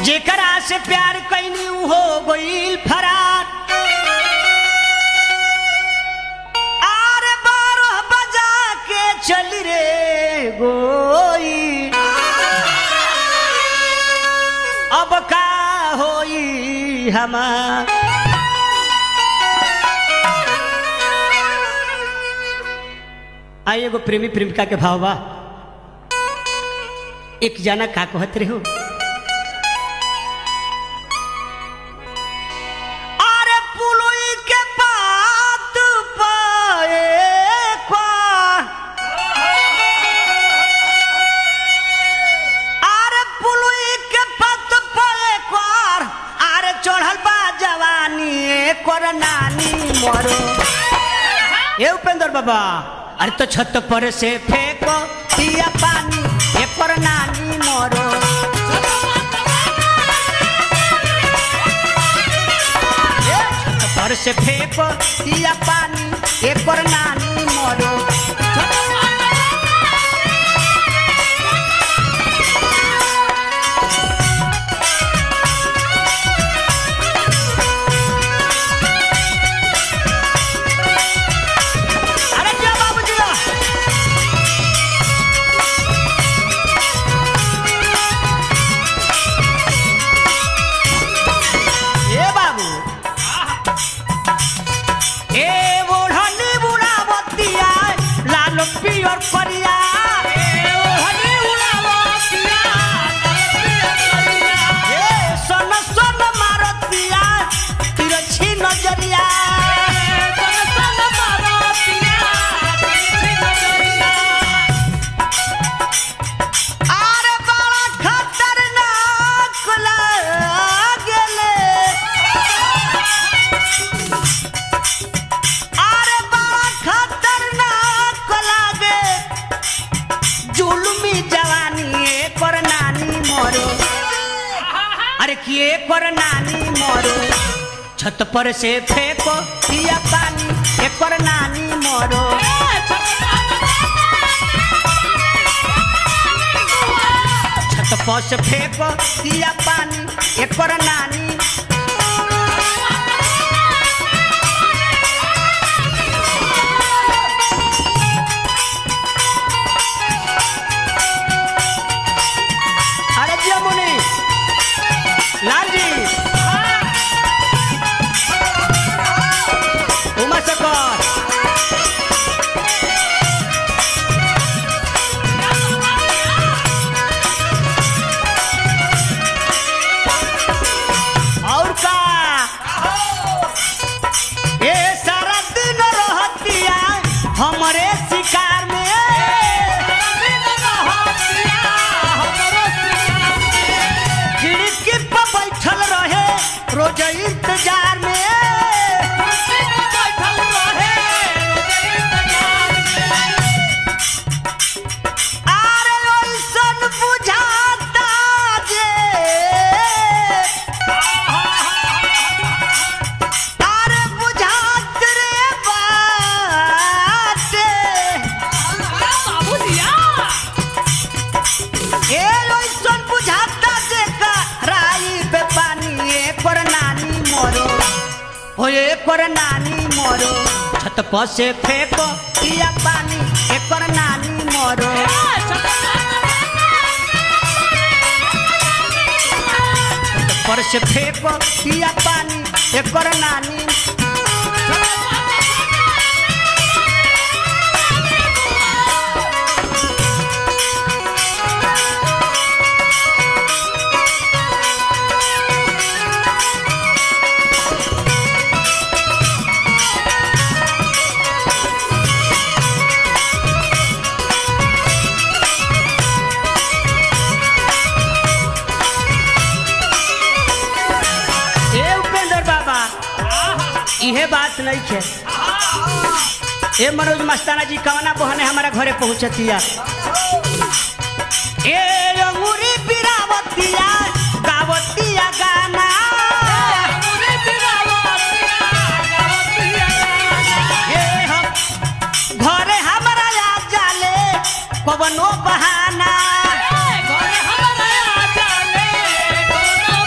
जेकरा से प्यार कैनी हो गईल फरार आर बारह बजा के चल रे गोई अब का होई हमार आई एगो प्रेमी प्रेमिका के भाव बा एक जना का कहत रहे हो अरे पुलुई के बात पाए क्वार अरे पुलुई के बात पाए क्वार अरे चढ़ल बा जवानी कर नानी मरो ए उपेंद्र बाबा अरे तो छत पर से फेंको दिया पानी ए पर नानी मरो ए, छत पर से फेंको दिया पानी ए पर नानी मरो अरे क्या बाबू जी ए बाबू ए ओढ़नी बुढ़ावतिया लाल पियर परिया ए सन सन मारतिया तिरछी नजरिया अरे बड़ा खतरनाक लागेले अरे बड़ा खतरनाक लागे जुलमी जवानी एकर नानी मरो अरे कि एकर नानी मरो छत पर से फेंको दिया पानी एकर नानी मरो छत पर से फेंको दिया पानी एकर नानी अरे जिया मुनि लाल जी उमा शकर और का ए सारा दिन रहतिया हमरे शिकार में खिड़की पर बैठल रहे रोज इंतजार में अरे ओइसन बुझाता जे अरे बुझात रे बाटे ए ओइसन बुझाता जे का राई पे पानी एकर नानी मरो हो एकर नानी मरो छत पर से फेंको दिया पानी एकर नानी मरो छत पर से फेंको दिया पानी एकर नानी ए उपेंद्र बाबा इहे बात नहीं है ए मनोज मस्ताना जी कवना बहने हमारा घरे पहुंचतिया ए अंगूरी पिरावतिया गावतिया गाना ए हम घरे हमारा आ जाले कवनो बहाना घरे हमारा आ जाले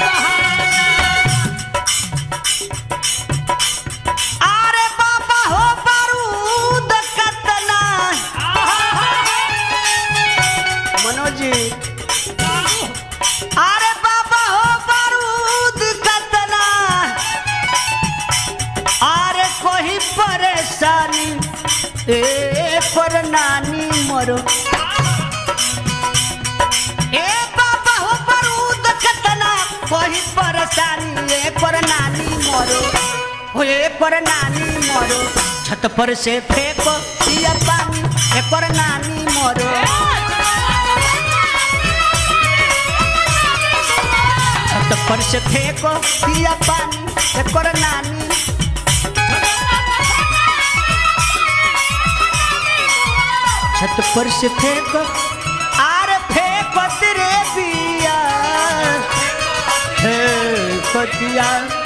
नानी मोरो ए बाबा हो बरूद कतना कोई परेशानी ए पर नानी मोरो हो ए पर नानी मोरो छत पर से फेंको दिया पानी ए पर नानी मोरो छत पर से फेंको दिया पानी ए पर नानी छत पर से फेंको आर फेंको तेरे बिया फेंको दिया